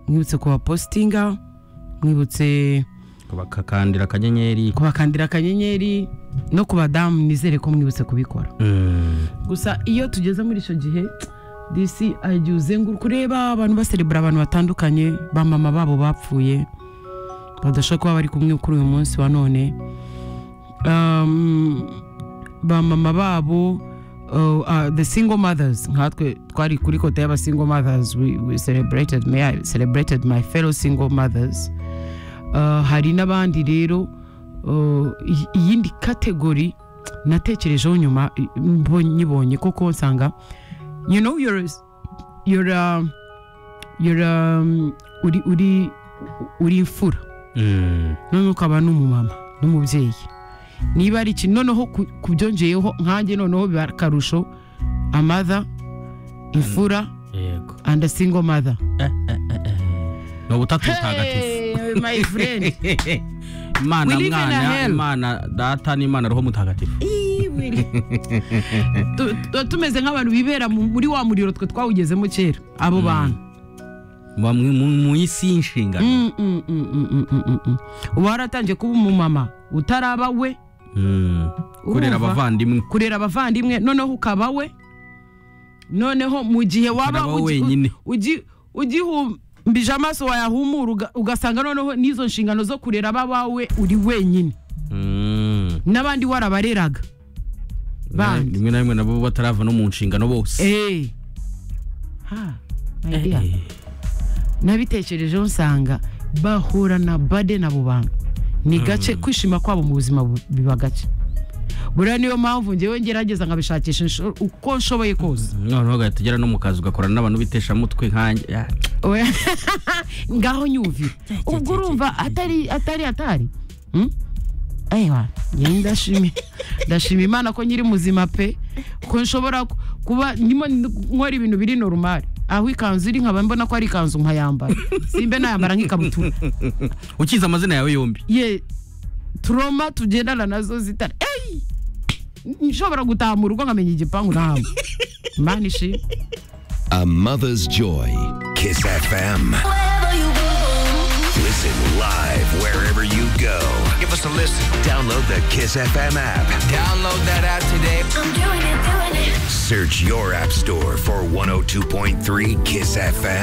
mwibutse kubapositinga mwibutse bakakandira akanyenyeri kubakandira akanyenyeri no ku badamu nizere ko mwibutse kubikora Mm. gusa iyo tugeze muri icyo gihe disi agiye uzenguruka ureba abantu baserebura abantu batandukanye ba mama babo bapfuye badashobora kuba bari kumwe kuri uyu munsi wa none Um, ba mama babo uh, uh, the single mothers nkatwe twari kuri kota y'aba single mothers we, we celebrated, me, I celebrated my fellow single mothers Uh, hari n'abandi rero uh, iyi- iyindi kategori natekerejeho nyuma i- mbo- nyibonye kuko nsanga you know you're, you're, um, you're, um, uri uri uri imfura Mm. none ukaba n'umumama n'umubyeyi niba ari ikintu noneho ku- kubyongeyeho nkanjye noneho biba akarusho amadha imfura yego and a single mother ni ubutatu butagatifu hey, my friend We imana live in a mwana hell. imana data n'imana roho mutagatifu Tu- tuba tumeze nk'abantu bibera mu- muri wa muriro twe twawugezemo kera abo bantu Muba mu- mu mu isi y'inshingano Mm, mm, mm, mm, mm, mm, mm, mm. uba waratangiye kuba umumama utaraba we Mm. kurera Urumva? abavandimwe kurera abavandimwe noneho ukaba we noneho mu gihe waba Ukaba ugi- wenyine. ugi- ugihumbije amaso wayahumura uga- ugasanga noneho n'izo nshingano zo kurera abawe uri wenyine Mm. n'abandi warabareraga bandi rimwe na rimwe nabo batarava no mu nshingano bose Eh. Ha, my dear. nabitekerejeho nsanga bahorana bade nabo bantu ni gace kwishima kwabo mu buzima bu- biba gace buriya niyo mpamvu ngewe ngerageza nkabishakisha insho- uko nshoboye kose noneho ugahita ugera no mu kazi ugakorana n'abantu biteshamutwe nkanjye Ah, Oya. ngaho nyumvira ubwo urumva atari atari atari Hmm? Ewa, njyewe ndashimi ndashima imana ko nyiri muzima pe ko nshobora ku- kuba ndimo nkora ibintu biri normal aho ikanzu iri nkaba mbona ko ari ikanzu nkayambara simbe nayambara nk'ikabutura ukize amazina yawe yombi ye turoma tugendana nazo zitari eyi nshobora gutaha mu rugo nkamenya igipangu nawe imana ishimwe A mother's joy. Kiss FM. Listen live wherever you go. Give us a listen. Download the Kiss FM app. Download that app today. Search your app store for 102.3 Kiss FM.